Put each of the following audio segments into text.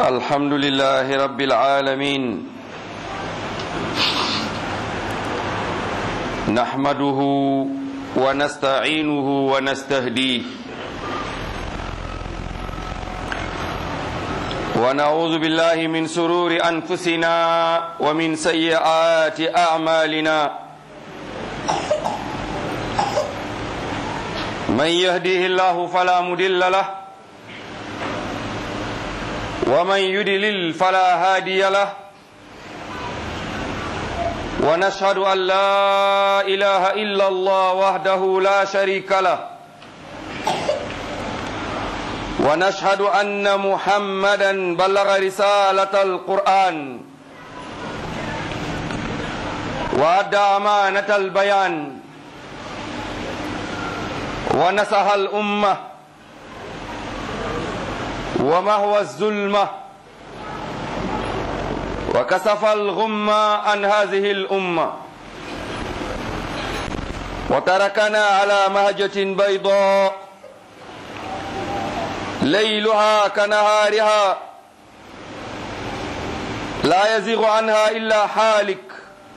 الحمد لله رب العالمين نحمده ونستعينه ونستهديه ونعوذ بالله من سرور أنفسنا ومن سيئات أعمالنا من يهديه الله فلا مدل له ومن يدلل فلا هادي له ونشهد أن لا إله إلا الله وحده لا شريك له ونشهد أن محمدا بلغ رسالة القرآن وأدى أمانة البيان ونصح الأمة ومهوى الظلمة وكسف الغمة عن هذه الأمة وتركنا على مهجة بيضاء ليلها كنهارها لا يزيغ عنها إلا حالك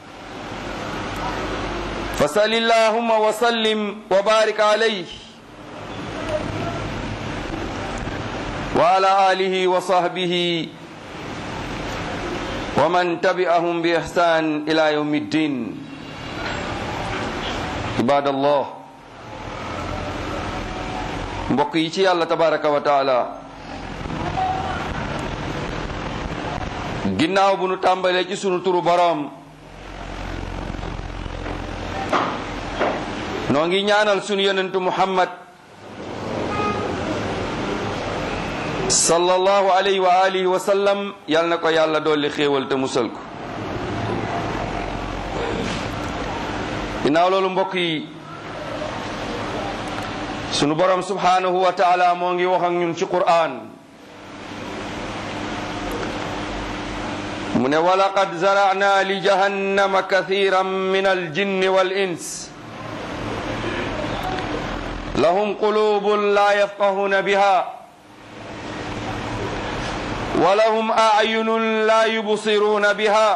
فصل اللهم وسلم وبارك عليه وعلى آله وصحبه ومن تبعهم بإحسان إلى يوم الدين عباد الله mbokk yi ci yàlla tabaraka wa taala ginnaaw bu nu tàmbalee ci sunu turu boroom noo ngi ñaanal sunu yonentu muhammad sallallahu alayhi wa alihi wa sallam yal na ko yàlla dolli xéewal te musal ko ginnaaw loolu mbokk yi sunu borom subhanahu wa taala moo ngi wax ak ñun ci qur'an mu ne walaqad zara'na li jahannama kathiran min aljinni wal ins lahum qulubun la yafqahuna biha ولهم أعين لا يبصرون بها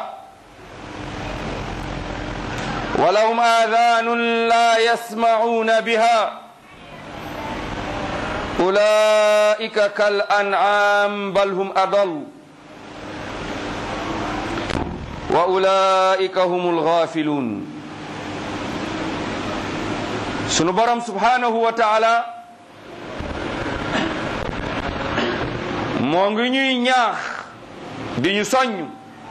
ولهم آذان لا يسمعون بها أولئك كالأنعام بل هم أضل وأولئك هم الغافلون سنبرم سبحانه وتعالى moo ngi ñuy ñaax di ñu soññ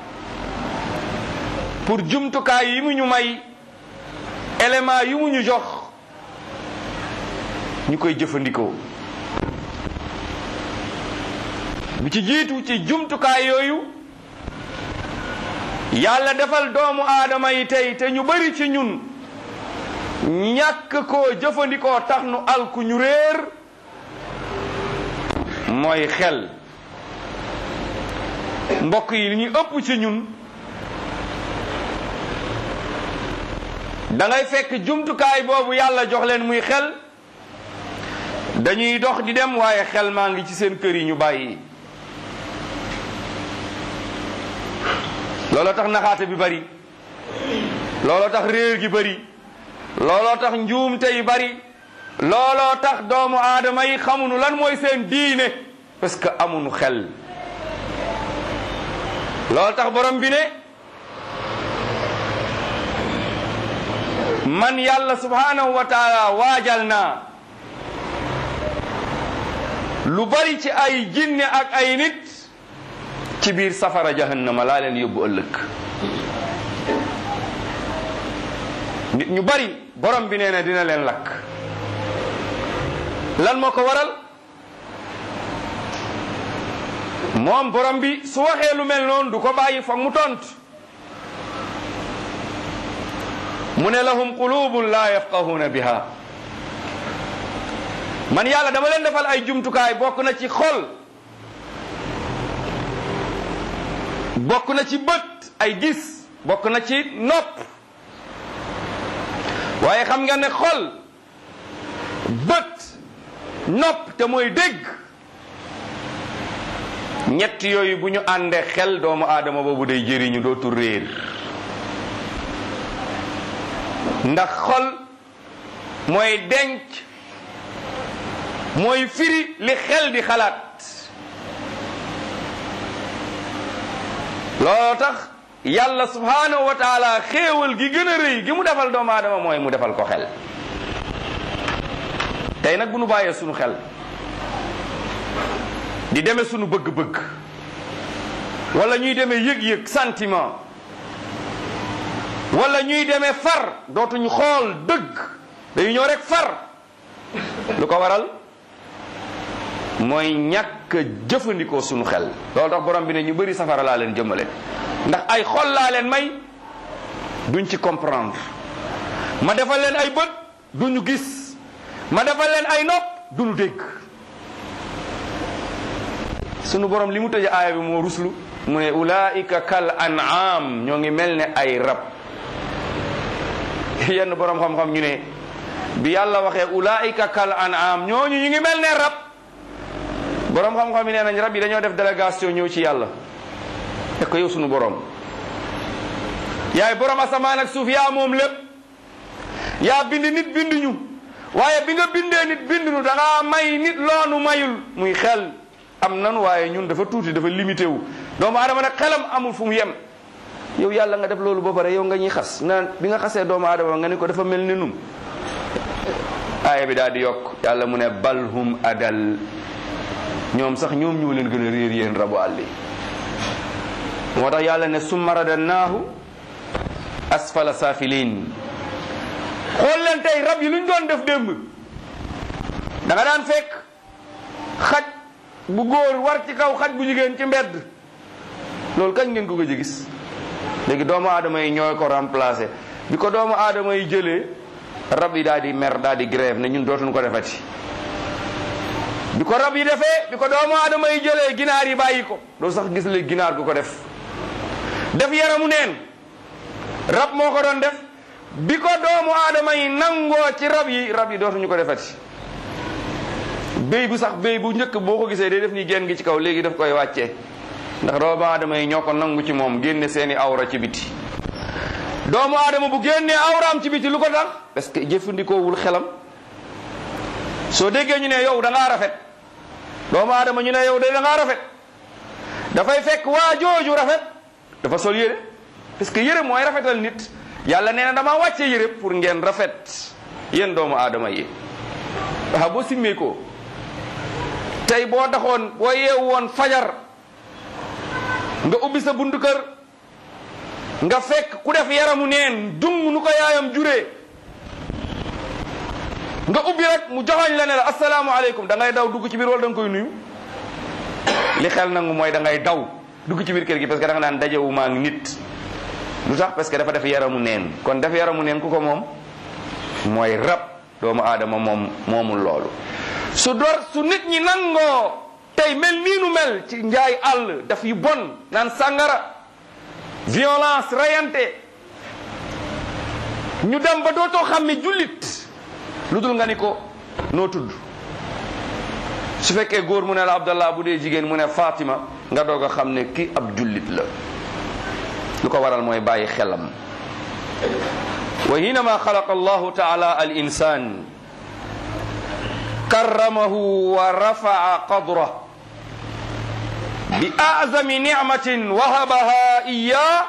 pour jumtukaay yi mu ñu may élément yi mu ñu jox ñu koy jëfandikoo bi ci jiitu ci jumtukaay yooyu yàlla defal doomu aadama yi tey te ñu bari ci ñun ñàkk koo jëfandikoo tax nu alku ñu réer mooy xel mbokk yi li ñu ëpp ci ñun da ngay fekk jumtukaay boobu yàlla jox leen muy xel dañuy dox di dem waaye xel maa ngi ci seen kër yi ñu bàyyi looloo tax naxaate bi bari looloo tax réer gi bari looloo tax njuumte yi bari looloo tax doomu aadama yi xamuñu lan mooy seen diine parce que amuñu xel loolu tax borom bi ne man yàlla subhanahu wa taala waajal naa lu bari ci ay jinne ak ay nit ci biir safara jahannama laa leen yóbbu ëllëg nit ñu bari borom bi nee na dina leen lakk lan moo ko waral moom borom bi su waxee lu mel noonu du ko bàyyi foog mu tont mu ne lahum qulubun la yafqahuna biha man yàlla dama leen defal ay jumtukaay bokk na ci xol bokk na ci bët ay gis bokk na ci nopp waaye xam nga ne xol bët nopp te mooy dégg ñett yooyu bu ñu àndee xel doomu aadama boobu day jëriñu dootul réer ndax xol mooy denc mooy firi li xel di xalaat looloo tax yàlla subhanahu wa taala xéewal gi gën a rëy gi mu defal doomu aadama mooy mu defal ko xel tey nag bu nu bàyyee sunu xel di demee sunu bëgg-bëgg wala ñuy demee yëg-yëg sentiment wala ñuy demee far dootuñu xool dëgg dañu ñëw rek far lu ko waral mooy ñàkk jëfandikoo sunu xel loolu tax borom bi ne ñu bëri safara laa leen jëmale ndax ay xol laa leen may duñ ci comprendre ma defal leen ay bët duñu gis ma defal leen ay nopp duñu dégg sunu borom li mu tëje aaya bi moo ruslu mu ne ulaika kal an'am ñoo ngi mel ne ay rab yenn borom xam-xam ñu ne bi yàlla waxee ulaika kal an'am ñooñu ñu ngi mel ne rab borom xam-xam yi nee nañ rab yi dañoo def délégation ñëw ci yàlla te ko yow sunu borom yaay borom asamaan ak suuf yaa moom lépp yaa bind nit binduñu waaye bi nga bindee nit binduñu da ngaa may nit loonu mayul muy xel am nanu waaye ñun dafa tuuti dafa limité wu doomu aadama nag xelam amul fu mu yem yow yàlla nga def loolu ba pare yow nga ñuy xas naan bi nga xasee doomu aadama nga ni ko dafa mel ni nun aaya bi daal di yokk yàlla mu ne balhum adal ñoom sax ñoom ñoo leen gën a réer yéen rabu àll yi moo tax yàlla ne summa radannaahu asfala saafiliin xool leen tey rab yi lu ñu doon def démb da nga daan fekk xaj bu góor war ci kaw xaj bu jigéen ci mbedd loolu kañ ngeen ko gëj a gis léegi doomu aadama yi ñooy ko remplacé bi ko doomu aadama yi jëlee rab yi daal di mer daal di grève ne ñun dootuñu ko defati bi ko rab yi defee bi ko doomu aadama yi jëlee ginaar yi bàyyi ko doo sax gis léegi ginaar gu ko def def yaramu neen rab moo ko doon def bi ko doomu aadama yi nangoo ci rab yi rab yi dootuñu ko defati béy bu sax béy bu njëkk boo ko gisee day def ni génn gi ci kaw léegi daf koy wàccee ndax doomu aadama yi ñoo ko nangu ci moom génne seeni awra ci biti doomu aadama bu génnee awraam ci biti lu ko tax parce que jëfandikoowul xelam soo déggee ñu ne yow da ngaa rafet doomu aadama ñu ne yow de da ngaa rafet dafay fekk waa jooju rafet dafa sol yére parce que yére mooy rafetal nit yàlla nee na dama wàcce yére pour ngeen rafet yéen doomu aadama yi waaw boo simmee ko tey boo taxoon boo yeewu woon fajar nga ubbi sa buntu kër nga fekk ku def yaramu neen dung nu ko yaayam juree nga ubbi rek mu joxoñ la ne la asalaamaaleykum da ngay daw dugg ci biir wala da nga koy nuyu li xel nangu mooy da ngay daw dugg ci biir kër gi parce que da nga naan dajewu maa ngi nit lu tax parce que dafa def yaramu neen kon def yaramu neen ku ko moom mooy rab doomu aadama moom moomul loolu su door su nit ñi nangoo tey mel nii nu mel ci njaay àll daf yu bon naan sàngara violence rayante ñu dem ba dootoo xam ne jullit lu dul nga ni ko noo tudd su fekkee góor mu ne la Abdallah bu dee jigéen mu ne Fatima nga doog a xam ne kii ab jullit la lu ko waral mooy bàyyi xelam wa hinama xalaqa allahu taala al insan karramahu wa rafaa qadrah bi azami nicmatin wahabaha iya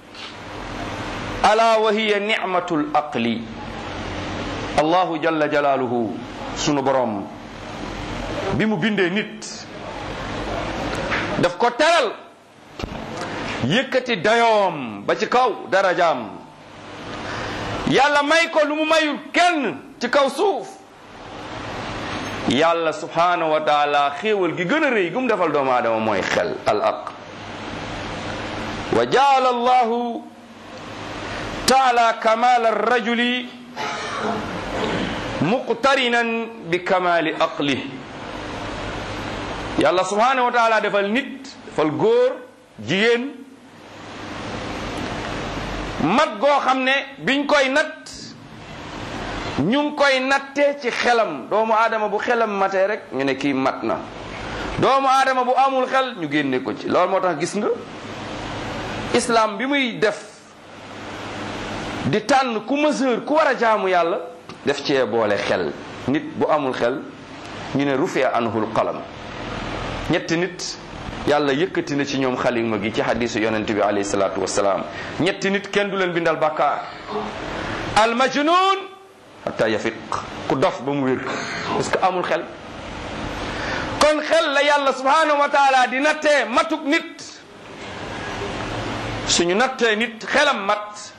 ala wa hiya nicmatu l aqli allahu jalla jalaaluhu sunu borom bi mu bindee nit daf ko teral yëkkati dayoom ba ci kaw darajaam yàlla may ko lu mu mayul kenn ci kaw suuf yàlla subhanahu wa taala xéewal gi gën a rëy gu mu defal doomu aadama mooy xel al aq wa jaala allahu taala kamal arrajuli muqtarinan bi kamali aqli yàlla subhanahu wa taala defal nit defal góor jigéen mat goo xam ne biñ koy natt ñu ngi koy nattee ci xelam doomu aadama bu xelam matee rek ñu ne kii mat na doomu aadama bu amul xel ñu génne ko ci loolu moo tax gis nga islam bi muy def di tànn ku mesure ku war a jaamu yàlla def cee boole xel nit bu amul xel ñu ne rufia anhul qalam ñetti nit yàlla yëkkati na ci ñoom xalima gi ci hadisu yonente bi alayhi salaatu wasalaam ñetti nit kenn du leen bindal bàkkaar al majnun hatta yafiq ku dof ba mu wér parce que amul xel kon xel la yàlla subhanahu wa taala di nattee matuk nit suñu nattee nit xelam mat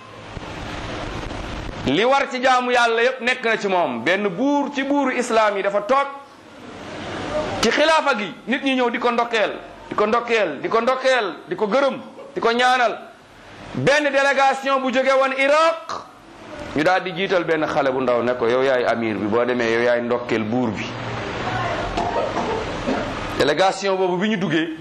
li war ci jaamu yàlla yépp nekk na ci moom benn buur ci buuru islaam yi dafa toog ci xilaafa gi nit ñi ñëw di ko ndokkeel di ko ndokkeel di ko ndokkeel di ko gërëm di ko ñaanal benn délégation bu jóge woon Iraq ñu daal di jiital benn xale bu ndaw ne ko yow yaay amir bi boo demee yow yaay ndokkeel buur bi délégation boobu bi ñu duggee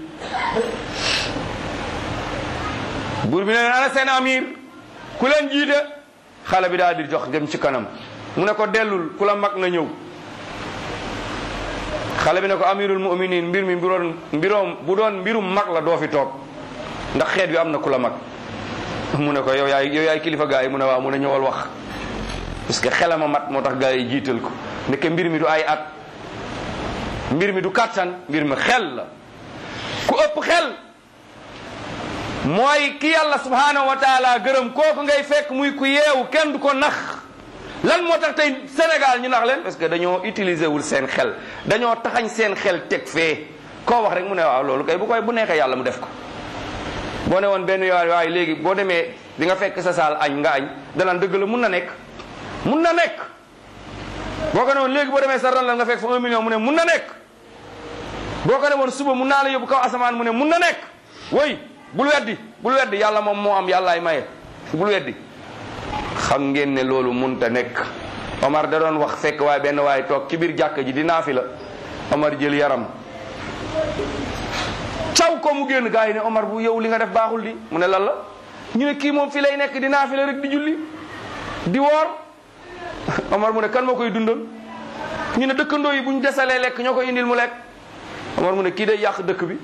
buur bi ne leen ana seen amir ku leen jiite xale bi daal di jox dem ci kanam mu ne ko dellul ku la mag na ñëw xale bi ne ko amirul muminin mbir mi mbiroon mbiroom bu doon mbirum mag la doo fi toog ndax xeet bi am na ku la mag mu ne ko yow yaay yow yaay kilifa gaa yi mu ne waaw mu ne ñëwal wax parce que xelama mat moo tax gaa yi jiital ko ndeke mbir mi du ay at mbir mi du kàttan mbir mi xel la ku ëpp xel mooy ki yàlla subhanahu wa taala gërëm kooku ngay fekk muy ku yeewu kenn du ko nax lan moo tax tey Sénégal ñu nax leen parce que dañoo utiliser wul seen xel dañoo taxañ seen xel teg fee koo wax rek mu ne waaw loolu kay bu koy bu neexee yàlla mu def ko boo ne woon benn yoon waaye léegi boo demee di nga fekk sa saal añ nga añ danaan dëgg la mun na nekk mun na nekk boo ko ne woon léegi boo demee sa ran la nga fekk fa un million mu ne mun na nekk boo ko ne woon suba mun naa la yóbbu kaw asamaan mu ne mun na nekk woy bul weddi bul weddi yàlla moom moo am yàllaay maye bul weddi xam ngeen ne loolu munta nekk Omar da doon wax fekk waaye benn waaye toog ci biir jàkk ji di naafi la Omar jël yaram caw ko mu génn gars yi ne Omar bu yow li nga def baaxul di mu ne lan la ñu ne kii moom fi lay nekk di naafi la rek di julli di woor Omar mu ne kan moo koy dundal ñu ne dëkkandoo yi bu ñu desalee lekk ñoo koy indil mu lekk Omar mu ne kii day yàq dëkk bi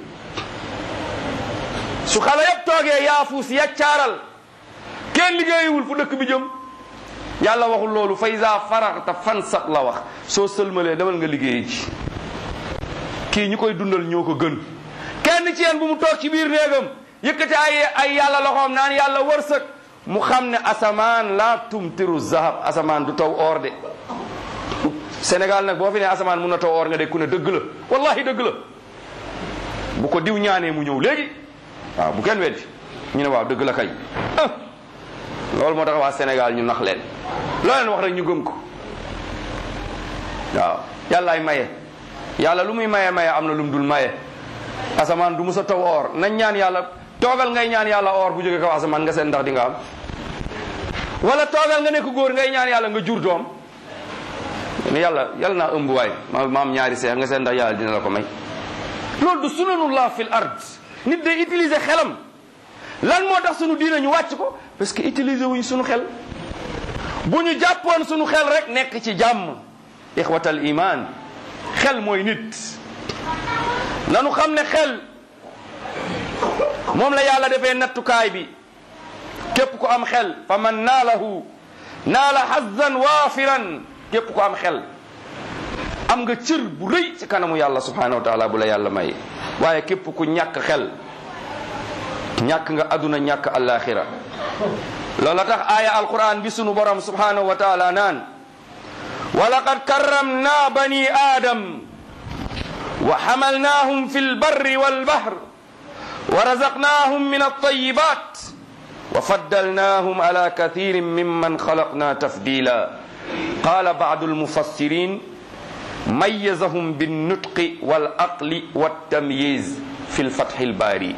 su xale yëpp toogee yaafuus yaccaaral kenn liggéeyiwul fu dëkk bi jëm yàlla waxul loolu fa iza faraxta fansab la wax soo sëlmalee demal nga liggéeyi ci kii ñu koy dundal ñoo ko gën kenn ci yéen bu mu toog ci biir néegam yëkkati ay ay yàlla loxoom naan yàlla wërsëg mu xam ne asamaan laa tumtiru zahab asamaan du taw or de Sénégal nag boo fi ne asamaan mun na taw or nga de ku ne dëgg la wallahi dëgg la bu ko diw ñaanee mu ñëw léegi waaw bu kenn weddi ñu ne waaw dëgg la kay loolu moo tax waa Sénégal ñu nax leen loo leen wax rek ñu gëm ko waaw yàllaay maye yàlla lu muy maye maye am na lu mu dul maye asamaan du musa taw or nañ ñaan yàlla toogal ngay ñaan yàlla or bu jóge kaw asamaan nga seen ndax di nga am wala toogal nga nekk góor ngay ñaan yàlla nga jur doom ne yàlla yàlla naa ëmb waay ma ma am ñaari seex nga seen ndax yàlla dina la ko may loolu du sunanullah fil ard nit day utiliser xelam lan moo tax sunu diina ñu wàcc ko parce que utiliser wuñ sunu xel bu ñu jàppoon sunu xel rek nekk ci jàmm ixwatal iman xel mooy nit nanu xam ne xel moom la yàlla defee nattukaay bi képp ku am xel fa man naalahu naala hazzan waafiran képp ku am xel am nga cër bu rëy ci kanamu yàlla subhanahu wa taala bu la yàlla may waaye képp ku ñàkk xel ñàkk nga aduna ñàkk alaxira loola tax aaya alquran bi sunu borom subhanahu wa taala naan wa laqad karramna bani adam wa hamalnahum fi lbarri walbahr wa razaqnahum min altayibat wa faddalnahum ala kathirin mimman khalaqna tafdila qala ba'du almufassirin mayyazahum binnutqi walaqli waltamyiz fi lfathi albari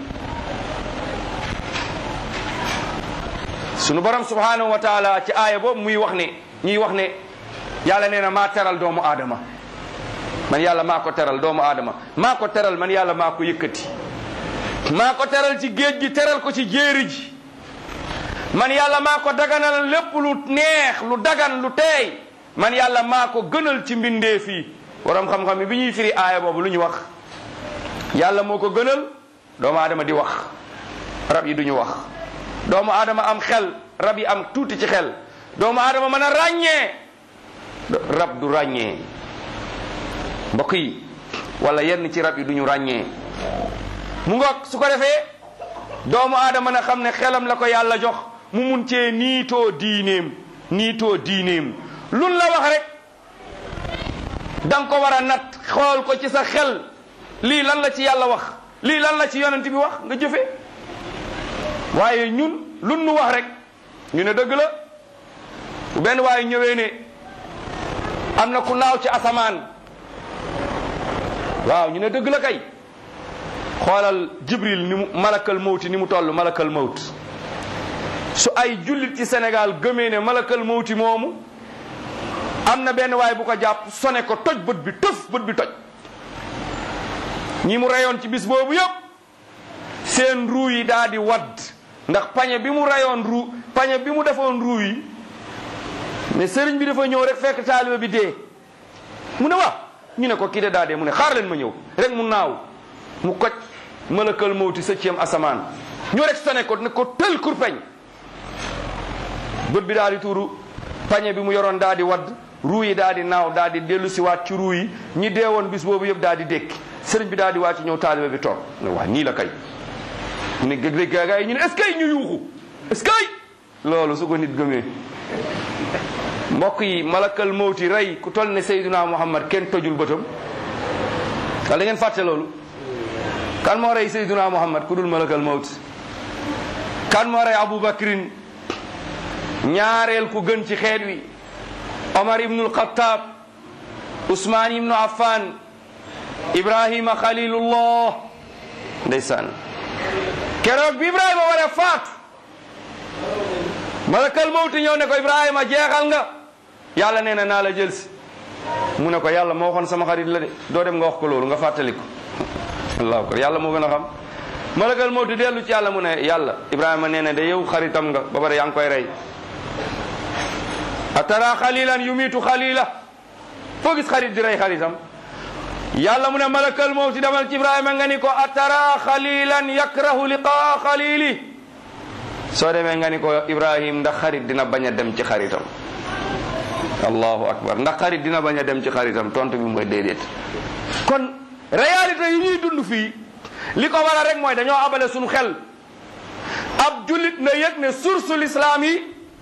sunu borom subhanahu wa taala ci aaya boobu muy wax ne ñuy wax ne yàlla nee na maa teral doomu aadama man yàlla maa ko teral doomu aadama maa ko teral man yàlla maa ko yëkkati maa ko teral ci géej gi teral ko ci jéeri ji man yàlla maa ko daganal lépp lu neex lu dagan lu teey man yàlla maa ko gënal ci mbindeef yi borom xam-xam yi bi ñuy firi aaya boobu lu ñu wax yàlla moo ko gënal doomu aadama di wax rab yi duñu wax doomu aadama am xel rab yi am tuuti ci xel doomu aadama mën a ràññee rab du ràññee mbokk yi wala yenn ci rab yi duñu ràññee mu ngoog su ko defee doomu aadama na xam ne xelam la ko yàlla jox mu mun cee niitoo diineem niitoo diineem lun la wax rek danga ko war a nat xool ko ci sa xel lii lan la ci yàlla wax lii lan la ci yonent bi wax nga jëfe waaye ñun lun nu wax rek ñu ne dëgg la bu benn waaye ñëwee ne am na ku naaw ci asamaan waaw ñu ne dëgg la kay xoolal jibril ni mu malakal mawti ni mu toll malakal mawt su ay jullit ci Sénégal gëmee ne malakal mawti moomu am na benn waay bu ko jàpp sone ko toj bët bi tëf bët bi toj ñi mu reyoon ci bis boobu yëpp seen ruu yi daa di wadd ndax pañe bi mu reyoon ruu pañe bi mu defoon ruu yi mais sëriñ bi dafa ñëw rek fekk taaliba bi dee mu ne waa ñu ne ko kii de daa dee mu ne xaar leen ma ñëw rek mu naaw mu koj malakal mawti septième asamaan ñu rek sone ko ne ko tël kurpeñ bët bi daal di tuuru pañe bi mu yoroon daal di wadd ruu yi daal di naaw daal di dellu si waat ci ruu yi ñi deewoon bis boobu yëpp daal di dékki sëriñ bi daal di wàcc ñëw taalibe bi toog ne waa nii la kay ñu ne gëg gaa yi ñu ne est-ce que ñu yuuxu est-ce que loolu su ko nit gëmee mbokk yi malakal mawti rey ku toll ne Seydina Muhammad kenn tojul bëtam wala ngeen fàtte loolu kan moo rey Seydina Muhammad ku dul malakal mawti kan moo rey Abu Bakrin ñaareel ku gën ci xeet wi Omar ibnul Xattaab Usmaan ibnu Affan Ibrahima Xalilullah ndeysaan keroog bi Ibrahima war a faatu malakal mawti ñëw ne ko Ibrahima jeexal nga yàlla nee na naa la jël si mu ne ko yàlla moo waxoon sama xarit la de doo dem nga wax ko loolu nga fàttali ko allahu akbar yàlla moo gën a xam malakal mawti dellu ci yàlla mu ne yàlla Ibrahima nee na de yow xaritam nga ba pare yaa ngi koy rey atara xalilan yumitu xalila foo gis xarit di rey xaritam yàlla mu ne malakal mawti demal ci Ibrahima nga ni ko atara xalilan yakrahu liqaa xalili soo demee nga ni ko Ibrahim ndax xarit dina bañ a dem ci xaritam allahu akbar ndax xarit dina bañ a dem ci xaritam tontu bi mooy déedéet kon réalité yi ñuy dund fii li ko waral rek mooy dañoo abale suñu xel ab jullit na yëg ne source l'islam yi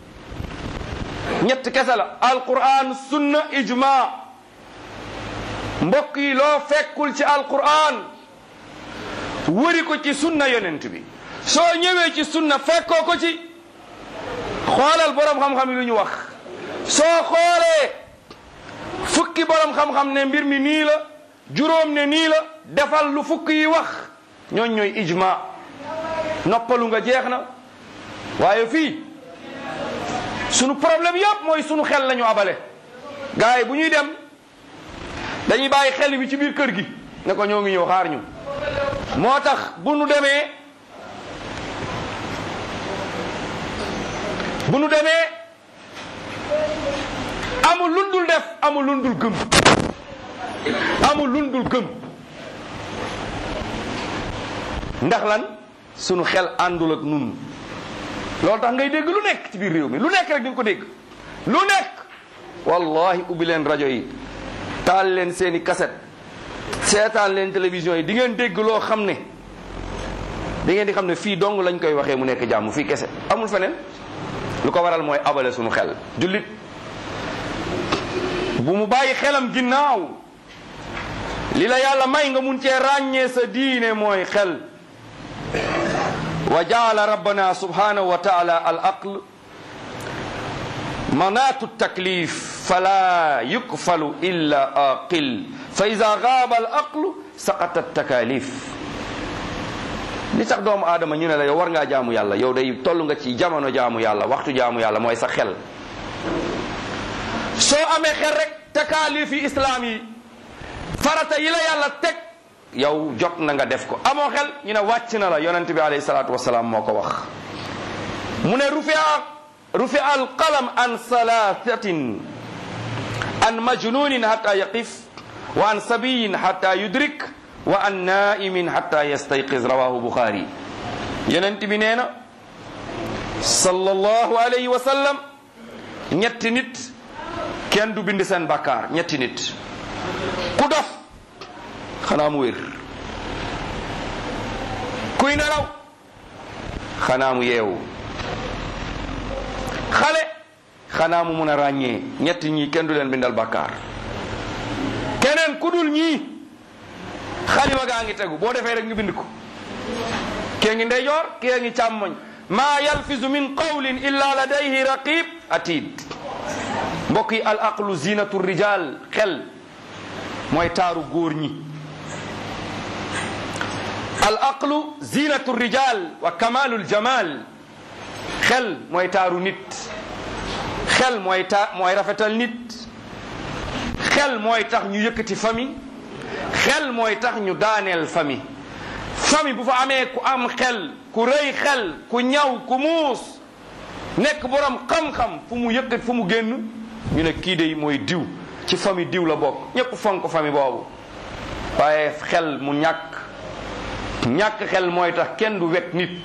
ñett kese la alquran sunna ijma mbokk yi loo fekkul ci alquran wëri ko ci sunna yonent bi soo ñëwee ci sunna fekkoo ko ci xoolal borom xam-xam yi lu ñu wax soo xoolee fukki borom xam-xam ne mbir mi nii la juróom ne nii la defal lu fukki yi wax ñooñ ñooy ijma noppalu nga jeex na waaye fii sunu problème yëpp mooy sunu xel lañu abale gars yi bu ñuy dem dañuy bàyyi xel bi ci biir kër gi ne ko ñoo ngi ñëw xaar ñu moo tax bu nu demee bu nu demee amul lundul def amul lundul gëm amul lundul gëm ndax lan sunu xel àndul ak nun loolu tax ngay dégg lu nekk ci biir réew mi lu nekk rek di nga ko dégg lu nekk wallahi ubbi leen rajo yi taal leen seeni kaset seetaan leen télévision yi di ngeen dégg loo xam ne da ngeen di xam ne fii dong lañ koy waxee mu nekk jàmm fii kese amul feneen lu ko waral mooy abale sunu xel jullit bu mu bàyyi xelam ginnaaw li la yàlla may nga mun cee ràññee sa diine mooy xel wa jaala rabbana subhanahu wa taala al aql manatu taklif fala yukfalu illa aqil fa ida gaaba al aqlu saqata takalif li tax doomu aadama ñu ne la yow war ngaa jaamu yàlla yow day toll nga ci jamono jaamu yàlla waxtu jaamu yàlla mooy sa xel soo amee xel rek takaalif yi islaam yi farata yi la yàlla teg yow jot na nga def ko amoo xel ñu ne wàcc na la yonent bi alayhi salaatu wasalaam moo ko wax mu ne rufia rufia alqalam an salasatin an majnunin hatta yaqif wa an sabiyin hatta yudrik wa an naimin hatta yastayqiz rawahu buxaari yonent bi nee na sallallahu alayhi wa sallam ñetti nit kenn du bind seen bakkaar ñetti nit ku dof xanaa mu wér kuy nelaw xanaa mu yeewu xale xanaa mu mun a ràññee ñetti ñii kenn du leen bindal bakkaar keneen ku dul ñii xalima gaa ngi tegu boo defee rek nga bind ko kee ngi ndeyjoor kee ngi càmmoñ maa yalfizu min qawlin illa ladayhi raqib atid mbokk yi al aqlu zinatu rijal xel mooy taaru góor ñi al aqlu zinatu rijal wa kamalul jamal xel mooy taaru nit xel mooy ta mooy rafetal nit xel mooy tax ñu yëkkati famille xel mooy tax ñu daaneel famille famille bu fa amee ku am xel ku rëy xel ku ñaw ku muus nekk borom xam-xam fu mu yëkkat fu mu génn ñu ne kii de mooy diw ci famille diw la bokk ñëpp fonk famille boobu waaye xel mu ñàkk ñàkk xel mooy tax kenn du wekk nit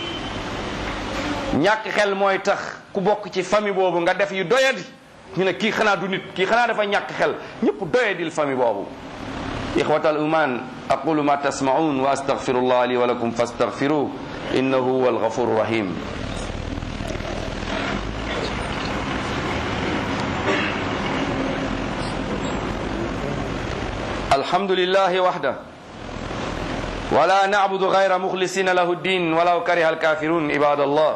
ñàkk xel mooy tax ku bokk ci famille boobu nga def yu doyadi ñu ne kii xanaa du nit kii xanaa dafa ñàkk xel ñëpp doyadil famille boobu إخوة الإيمان أقول ما تسمعون وأستغفر الله لي ولكم فاستغفروه إنه هو الغفور الرحيم الحمد لله وحده ولا نعبد غير مخلصين له الدين ولو كره الكافرون عباد الله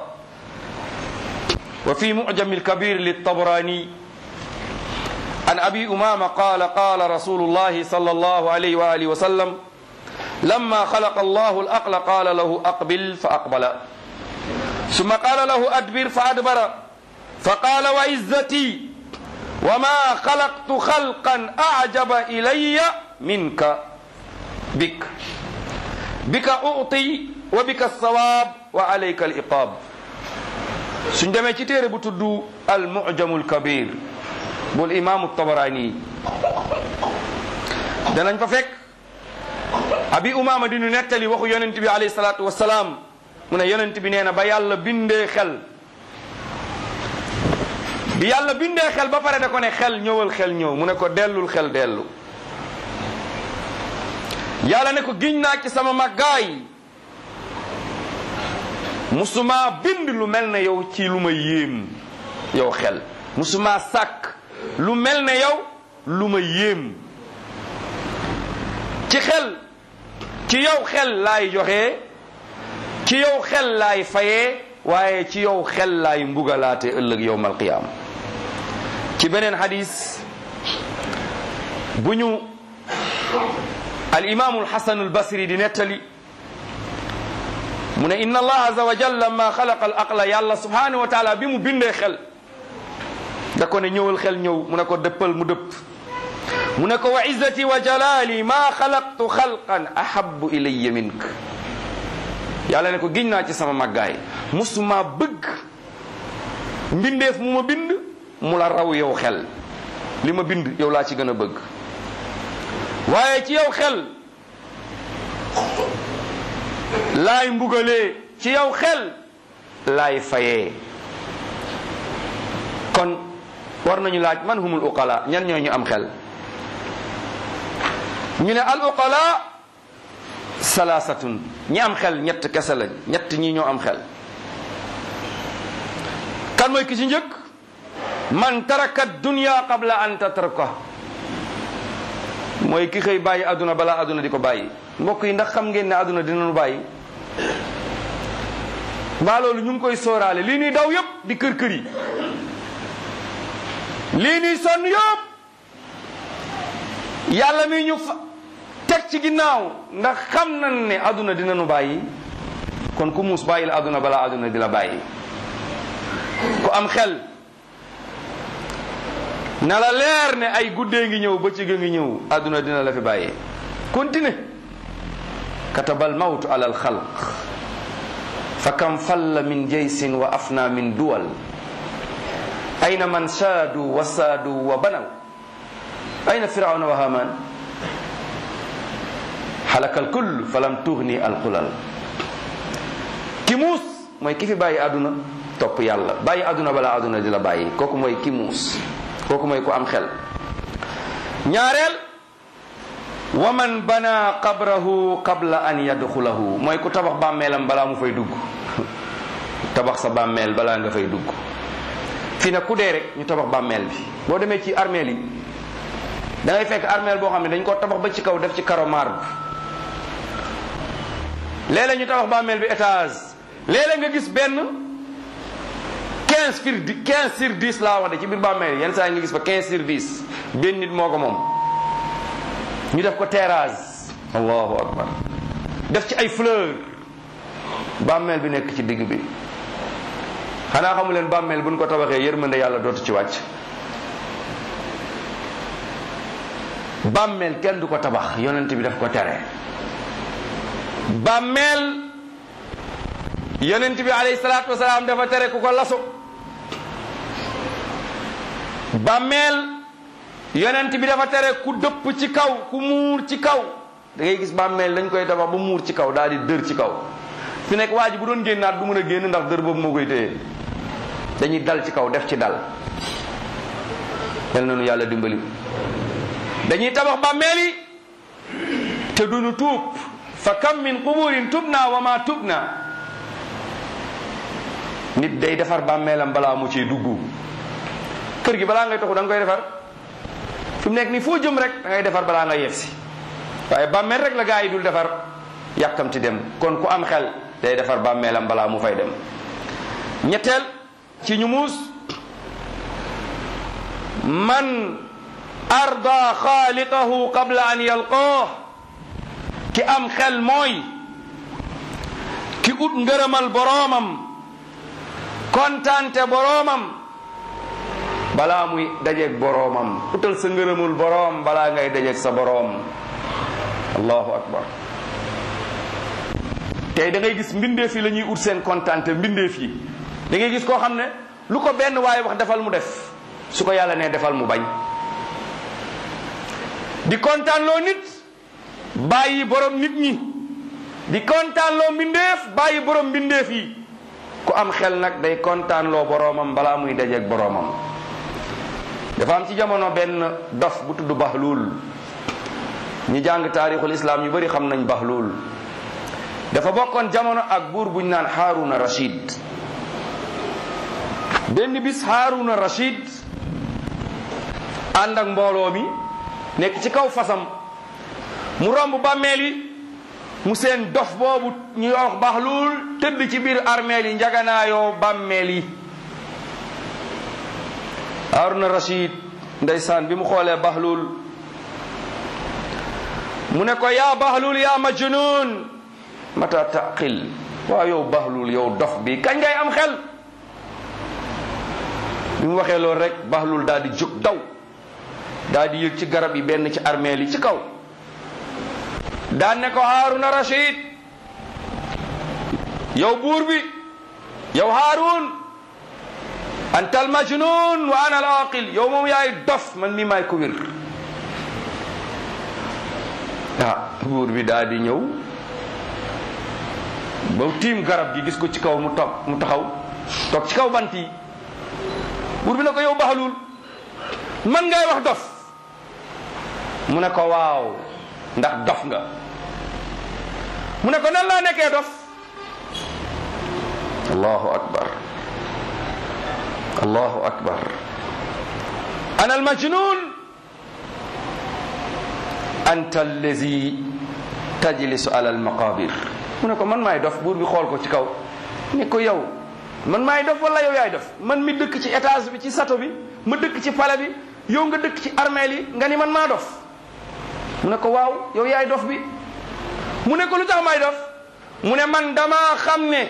وفي معجم الكبير للطبراني عن أبي أمامة قال قال رسول الله صلى الله عليه وآله وسلم لما خلق الله الأقل قال له أقبل فأقبل ثم قال له أدبر فأدبر فقال وعزتي وما خلقت خلقا أعجب إلي منك بك بك أعطي وبك الثواب وعليك الإقاب سندمي تيري بتدو المعجم الكبير bul imaamu tabaraani danañ fa fekk abi umaama di nu nettali waxu yonent bi alayhi salaatu wasalaam mu ne yonent bi nee na ba yàlla bindee xel bi yàlla bindee xel ba pare da ko ne xel ñëwal xel ñëw mu ne ko dellul xel dellu yàlla ne ko giñ naa ci sama màggaay musuma bind lu mel ne yow ci lu ma yéem yow xel musuma sàkk lu mel ne yow lu ma yéem ci xel ci yow xel laay joxe ci yow xel laay fayee waaye ci yow xel laay mbugalaate ëllëg yowmal qiyaam ci beneen hadis bu ñu al imaamu alxasanu albasri di nettali mu ne inna allah aza wa jalla ma xalaqa al aqla yàlla subhanahu wa taala bi mu bindee xel da ko ne ñëwal xel ñëw mu ne ko dëppal mu dëpp mu ne ko wa izzati wa jalali ma xalaqtu xalqan ahabu ilayya mink yàlla ne ko giñ naa ci sama màggaay musuma bëgg mbindeef mu ma bind mu la raw yow xel li ma bind yow laa ci gën a bëgg waaye ci yow xel laay mbugalee ci yow xel laay fayee kon war nañu laaj man humul uqala ñan ñoo ñu am xel ñu ne al uqala salaasatun ñi am xel ñett kese lañ ñett ñi ñoo am xel kan mooy ki ci njëkk man taraka dunya qabla an tatraka mooy ki xëy bàyyi aduna balaa aduna di ko bàyyi mbokk yi ndax xam ngeen ne aduna dinañu bàyyi mbaa loolu ñu ngi koy sóoraale lii nuy daw yépp di kër kër yi lii nuy sonn yëpp yàlla mi ñu fa teg ci ginnaaw ndax xam nañ ne aduna dina nu bàyyi kon ku muus bàyyi la aduna balaa aduna di la bàyyi ku am xel na la leer ne ay guddee ngi ñëw bëccëg ngi ñëw aduna dina la fi bàyyi continue katabal mawtu ala alxalq fa kam falla min jaysin wa afna min duwal ayna man saadu wa saadu wa banaw ayna firawna wa haman halakal kull falam tughni alqulal ki muus mooy ki fi bàyyi àdduna topp yàlla bàyyi àdduna balaa àdduna di la bàyyi kooku mooy ki muus kooku mooy ku am xel ñaareel wa man bana qabrahu qabla an yadxulahu mooy ku tabax bàmmeelam balaa mu fay dugg tabax sa bàmmeel balaa nga fay dugg fii nag ku dee rek ñu tabax bàmmeel bi boo demee ci armeel yi da ngay fekk armeel boo xam ne dañ ko tabax ba ci kaw def ci karo marbre léeg-léeg ñu tabax bàmmeel bi étage léeg-léeg nga gis benn 15 sur 10 15 sur 10 laa wax de ci biir bàmmeel yi yenn saa yi nga gis fa 15 sur 10 benn nit moo ko moom ñu def ko terrasse allahu akbar def ci ay fleur bàmmeel bi nekk ci digg bi xanaa xamu leen bàmmeel buñ ko tabaxee yërmande yàlla dootu ci wàcc bàmmeel kenn du ko tabax yonent bi daf ko tere bàmmeel yonent bi alayhi salaatu wasalaam dafa tere ku ko laso bàmmeel yonent bi dafa tere ku dëpp ci kaw ku muur ci kaw da ngay gis bàmmeel dañ koy tabax ba muur ci kaw daal di dër ci kaw fi nekk waa ji bu doon génnaat du mën a génn ndax dër boobu moo koy téye dañuy dal ci kaw def ci dal yal na nu yàlla dimbali dañuy tabax bàmmeel yi te duñu tuub fa kam min quburin tubna wa ma tubna nit day defar bàmmeelam balaa mu ciy dugg kër gi balaa ngay toxu da nga koy defar fi mu nekk nii foo jëm rek da ngay defar balaa nga yegsi waaye bàmmeel rek la gaa yi dul defar yàkkamti dem kon ku am xel day defar bàmmeelam balaa mu fay dem ñetteel ci ñu muus man arda xaaliqahu qabla an yalqaah ki am xel mooy ki ut ngërëmal boroomam kontante boroomam balaa muy dajeeg boroomam utal sa ngërëmul boroom balaa ngay dajeeg sa boroom allahu akbar tey da ngay gis mbindeef yi la ñuy ut seen kontante mbindeef yi da ngay gis koo xam ne lu ko benn waaye wax defal mu def su ko yàlla nee defal mu bañ di kontaanloo nit bàyyi borom nit ñi di kontaanloo mbindeef bàyyi borom mbindeef yi ku am xel nag day kontaanloo boroomam balaa muy dajeeg boroomam dafa am ci jamono benn dof bu tudd Bahluul ñi jàng taarixul islam ñu bari xam nañ Bahluul dafa bokkoon jamono ak buur buñ naan Haaruna Rashid benn bis Haaruna Rashid ànd ak mbooloo mi nekk ci kaw fasam mu romb bàmmeel yi mu seen dof boobu ñu wax Bahluul tëdd ci biir armeel yi njaganaayoo bàmmeel yi Haaruna Rashid ndeysaan bi mu xoolee Bahluul mu ne ko yaa Bahluul yaa majnuun mata taqil waaw yow Bahluul yow dof bi kañ ngay am xel bi mu waxee loolu rek Bahluul daal di jóg daw daal di yëg ci garab yi benn ci armeel yi ci kaw daan ne ko Haaruna Rashid yow buur bi yow Haarun anta al majnun wa ana al aqil yow moom yaay dof man mi maay ko wér ah buur bi daal di ñëw ba tiim garab gi gis ko ci kaw mu toog mu taxaw toog ci kaw bant yi buur bi ne ko yow Bahluul man ngay wax dof mu ne ko waaw ndax dof nga mu ne ko nan laa nekkee dof allahu akbar allahu akbar ana almajnun anta allazi tajlisu ala almaqabir mu ne ko man maay dof buur bi xool ko ci kaw ne ko yow man maay dof wala yow yaay dof man mi dëkk ci étage bi ci sato bi ma dëkk ci pale bi yow nga dëkk ci armeel yi nga ni man maa dof mu ne ko waaw yow yaay dof bi mu ne ko lu tax may dof mu ne man dama xam ne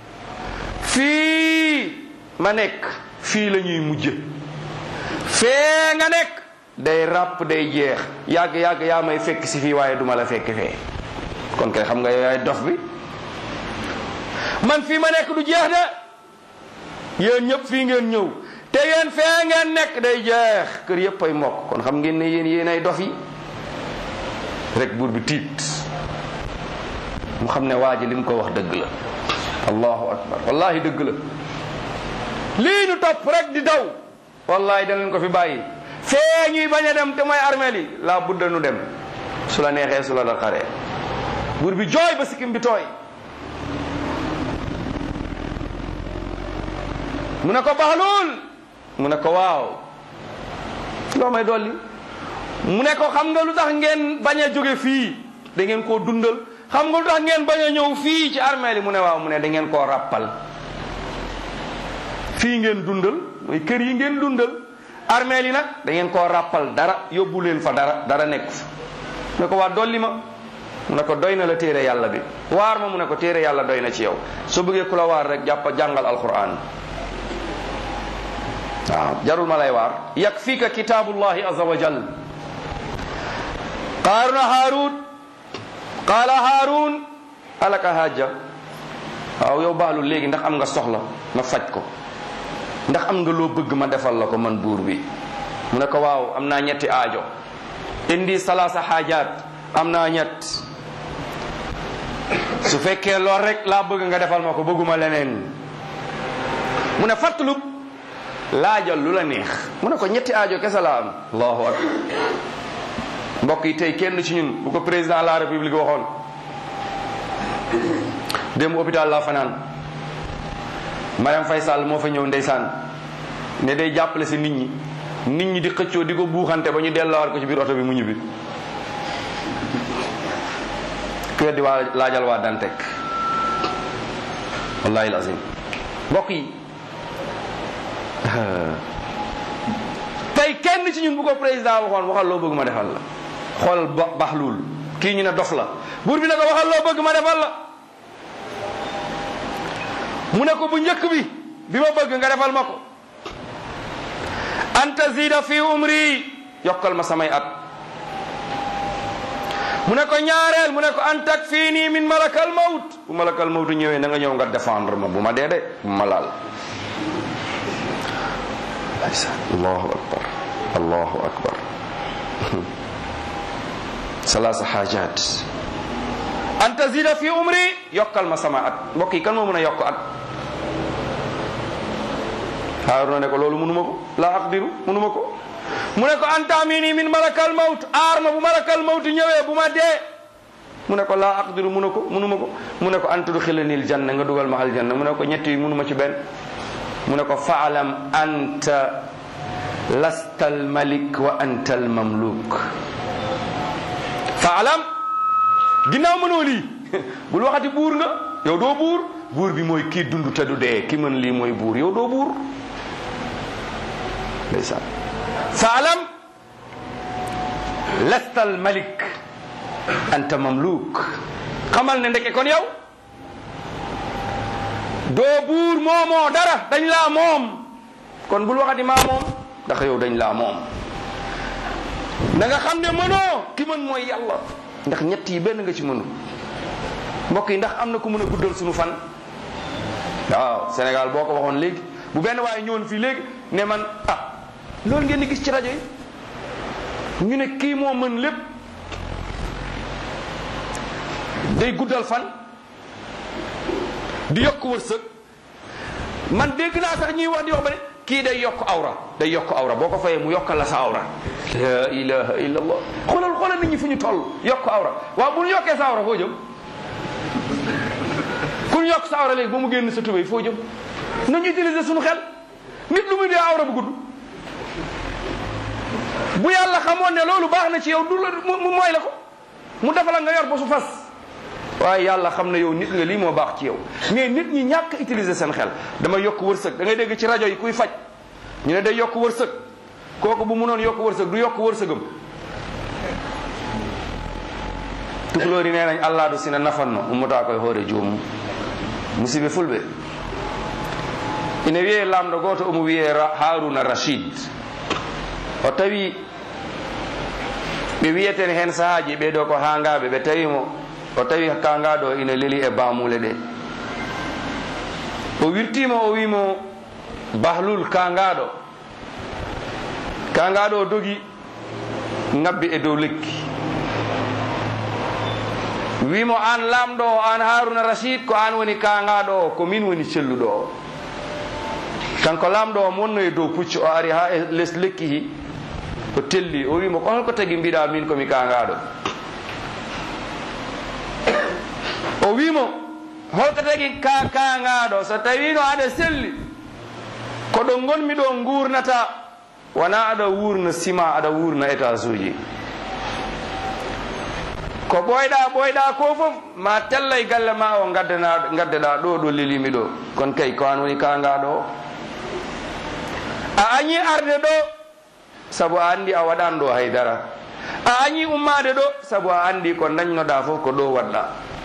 fii ma nekk fii la ñuy mujje fee nga nekk day ràpp day jeex yàgg yàgg yaa may fekk si fii waaye duma la fekk fee kon kay xam nga yow yaay dof bi man fii ma nekk du jeex de yéen ñëpp fii ngeen ñëw te yéen fee ngeen nekk day jeex kër yëpp ay mokk kon xam ngeen ne yéen yéen ay dof yi rek buur bi tiit mu xam ne waa ji li mu ko wax dëgg la allahu akbar wallahi dëgg la lii ñu topp rek di daw wallahi danañ ko fi bàyyi fee ñuy bañ a dem te mooy armeel yi laa budda nu dem su la neexee su la daqaree buur bi jooy ba sikkim bi tooy mu ne ko baxluul mu ne ko waaw loo may dolli mu ne ko xam nga lu tax ngeen bañ a jóge fii da ngeen koo dundal xam nga lu tax ngeen bañ a ñëw fii ci armeel yi mu ne waaw mu ne da ngeen koo ràppal fii ngeen dundal mooy kër yi ngeen dundal armeel yi nag da ngeen koo ràppal dara yóbbu leen fa dara dara nekk fa mu ne ko waa dolli ma mu ne ko doy na la téere yàlla bi waar ma mu ne ko téere yàlla doy na ci yow soo bëggee ku la waar rek jàpp jàngal alquran waaw jarul ma lay waar yakfika kitaabullahi azza wa jal qaaruna haarun qaala haarun alaka hajja waaw yow baalu léegi ndax am nga soxla ma faj ko ndax am nga loo bëgg ma defal la ko man buur bi mu ne ko waaw am naa ñetti aajo indi salaasa xaajaat am naa ñett su fekkee lool rek laa bëgg nga defal ma ko bëgguma leneen mu ne fàttalub laajal lu la neex mu ne ko ñetti aajo kese laa am allahu akbar mbokk yi tey kenn ci ñun bu ko président de la république waxoon démb hôpital laa fanaan Mariam Faye Sall moo fa ñëw ndeysaan ne day jàppale si nit ñi nit ñi di xëccoo di ko buuxante ba ñu delloowaat ko ci biir oto bi mu ñibbi ku weddi waa laajal waa Dantec wallahi lazim mbokk yi tey kenn ci ñun bu ko président waxoon waxal loo bëgg ma defal la xoolal ba baxluul kii ñu ne dof la buur bi ne ko waxal loo bëgg ma defal la mu ne ko bu njëkk bi bi ma bëgg nga defal ma ko anta zida fi umri yokkal ma samay at mu ne ko ñaareel mu ne ko an takfini min malakal mawt bu malakal mawt ñëwee na nga ñëw nga défendre ma bu ma dee de bu ma laal allahu akbar allahu akbar salaasa xaajaat an tazida fi umri yokkal ma sama at mbokk yi kan moo mën a yokk at Haaruna ne ko loolu mënuma ko laa aqdiru mënuma ko mu ne ko antamini min malakal mawt aar ma bu malakal mawt ñëwee bu ma dee mu ne ko laa aqdiru mu ne ko mënuma ko mu ne ko an tudxilani aljanna nga dugal ma aljanna mu ne ko ñett yi mënuma ci benn mu ne ko faalam anta lasta almalik wa anta almamluk faalam ginnaaw mënoo lii bul waxati buur nga yow doo buur buur bi mooy kii dund te du dee ki mën lii mooy buur yow doo buur ndeysaan faalam lasta almalik anta mamluk xamal ne ndeke kon yow doo buur moomoo dara dañ laa moom kon bul waxati maa moom ndax yow dañ laa moom da nga xam ne mënoo ki mën mooy yàlla ndax ñett yi benn nga ci mënu mbokk yi ndax am na ku mën a guddal suñu fan waaw Sénégal boo ko waxoon léegi bu benn waaye ñëwoon fii léegi ne man ah loolu ngeen di gis ci rajo yi ñu ne kii moo mën lépp day guddal fan di yokk wërsëg man dégg naa sax ñuy wax di wax ba ne kii day yokk awra day yokk awra boo ko fayee mu yokkal la sa awra la ilaha illa allah xoolal xoolal nit ñi fu ñu toll yokk awra waaw bu ñu yokkee sa awra foo jëm ku ñu yokk sa awra léegi ba mu génn sa tubéy foo jëm nañu utiliser suñu xel nit lu muy dee awra bu gudd bu yàlla xamoon ne loolu baax na ci yow du la mu mooy la ko mu defal nga yor ba su fas waaye yàlla xam ne yow nit nga lii moo baax ci yow mais nit ñi ñàkk utiliser seen xel dama yokk wërsëg da ngay dégg ci rajo yi kuy faj ñu ne day yokk wërsëg kooku bu mënoon yokk wërsëg du yokk wërsëgam tukulóor yi nee nañ allah du sina nafanno ummutaa koye hoore joomum musibe fulɓe ina wiye lamɗo goto omo wiye haruna rachid o tawi ɓe wiyeten hen sahaji ɓeɗo ko hangaɓe ɓe tawimo o tawi kangaɗo ina leeli e bamule ɗe o wirtima o wimo bahlul kangaɗo kangaɗo o dogi ngabbi e dow lekki wimo an lamɗo o an haruna rachid ko an woni kangaɗo o ko min woni celluɗo o kanko lamɗo o mo wonno e dow puccu o ari ha e les lekki hi o telli o wimo ko holko tagi mbiɗa min komi kangaɗo o wimo holko tagi ka kangaɗo so tawino aɗa selli koɗo gonmi ɗo gurnata wona aɗa wurna ciment aɗa wurna étage uji ko ɓoyɗa ɓoyɗa ko fof ma tellay galle ma o gaddana gaddeɗa ɗo ɗo lelimi ɗo kono kay ko an woni kangaɗo o a añi arde ɗo saabu a andi a waɗan ɗo haydara a añi ummade ɗo saabu a andi ko dañnoɗa fof ko ɗo waɗɗa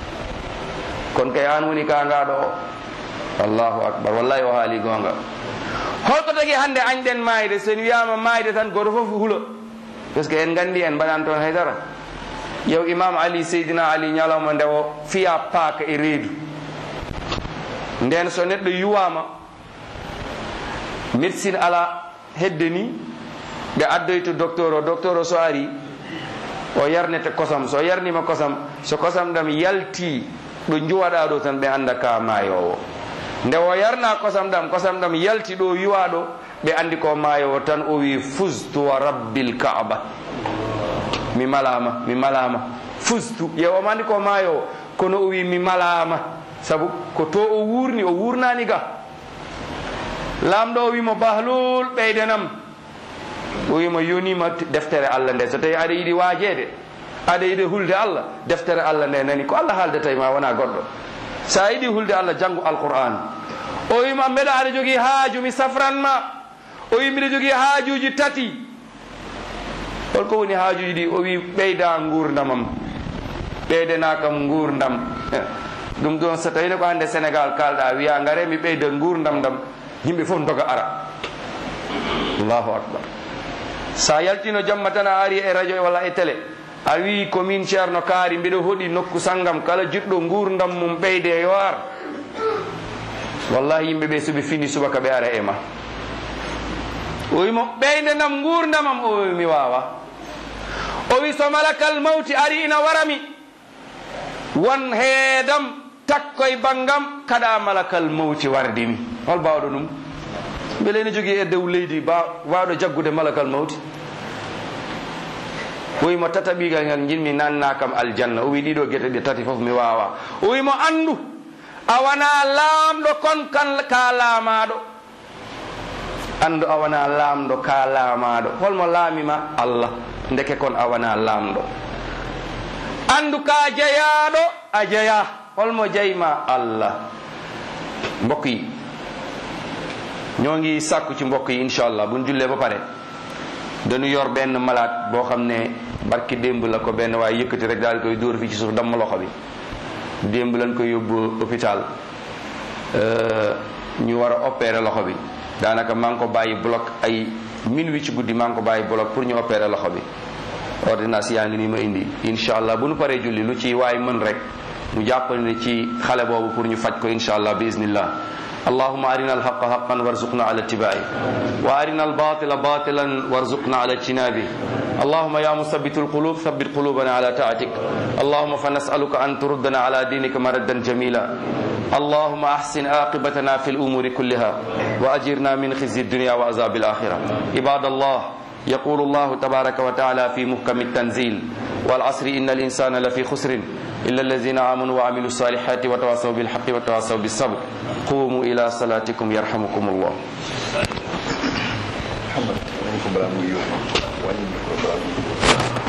kono kay an woni kangaɗo o allahu akbar wallahi o haali gonga holko tagi hande añɗen mayde sen wiyama mayde tan goto fof huulo par ce que en gandi en mbaɗan toon haydara yew imam ali seydina ali ñalawma nde o fiya paaka e reedu nden so neɗɗo yuwama médecine ala hedde ni ɓe addoy to docteur o docteur o so ari o yarnete kosam so yarnima kosam so kosam ɗam yalti ɗo juwaɗa ɗo tan ɓe anda ka mayowo nde o yarna kosam ɗam kosam ɗam yalti ɗo yuwa ɗo ɓe andi ko mayowo tan o wi fustu wa rabbil kaaba mi malama mi malama fustu yewoma andi ko mayowo kono o wi mi malama saabu ko to o wurni o wurnani ga lamɗo o wimo bahlul ɓeydenam o wimo yonima deftere allah nde so tawi aɗa yiɗi waajede aɗa yiɗi hulde allah deftere allah nde nani ko allah haaldata ma wona goɗɗo sa yiɗi hulde allah janngu alquran o wima mbeɗa aɗa jogii haaju mi safranma o wi mbiɗa jogii haajuji tati holko woni haajuji ɗi o wi ɓeyda gurdamam ɓeydana kam gurdam ɗum ɗon so tawino ko hande sénégal kalɗa wiya ngare mi ɓeyda gurdam dam yimɓe fof doga ara allahu akbar sa yaltino jamma tan a ari e radio walla e télé a wi commune ceerno kaari mbiɗa hoɗi nokku sanggam kala jiɗɗo gurdam mum ɓeyde yo ar wallahi yimɓe ɓe soɓe fini subaka ɓe ara e ma o wimo ɓeyde nam gurdamam o wi mi wawa o wi so malakal mawti ari ina warami won heedam takkoye banggam kada malakal mawti wardimi hol mbawɗo ɗum beele ene jogui e dow leydi ba wawɗo jaggude malakal mawti o wimo tataɓigal ngal jinmi nanna kam aljanna o wi ɗiɗo gueɗe ɗe tati foof mi wawa o wimo andu a wona laamɗo kon kan ka laamaɗo andu a wona laamɗo ka laamaɗo holmo laamima allah ndeke kon a wona laamɗo andu ka jeyaɗo a jeya holmo jeyma allah mbokk yi ñoo ngi sàkku ci mbokk yi inchallah buñ jullee ba pare dañu yor benn malade boo xam ne barki démb la ko benn waaye yëkkati rek daal koy dóor fii ci suuf damm loxo bi démb lañ koy yóbbu hôpital ñu war a opérer loxo bi daanaka maa ngi ko bàyyi bloc ay minuit ci guddi maa ngi ko bàyyi bloc pour ñu opérer loxo bi ordonnance yaa ngi nii ma indi incha allah bu nu paree julli lu ci waay mën rek mu jàppale ne ci xale boobu pour ñu faj ko incha allah bi iznillah اللهم أرنا الحق حقا وارزقنا على اتباعه وأرنا الباطل باطلا وارزقنا على اجتنابه اللهم يا مثبت القلوب ثبت قلوبنا على طاعتك اللهم فنسألك أن تردنا على دينك مردا جميلا اللهم أحسن عاقبتنا في الأمور كلها وأجرنا من خزي الدنيا وعذاب الآخرة عباد الله يقول الله تبارك وتعالى في محكم التنزيل والعصر إن الإنسان لفي خسر إلا الذين آمنوا وعملوا الصالحات وتواصوا بالحق وتواصوا بالصبر قوموا إلى صلاتكم يرحمكم الله محمد وعليكم السلام ورحمة الله وبركاته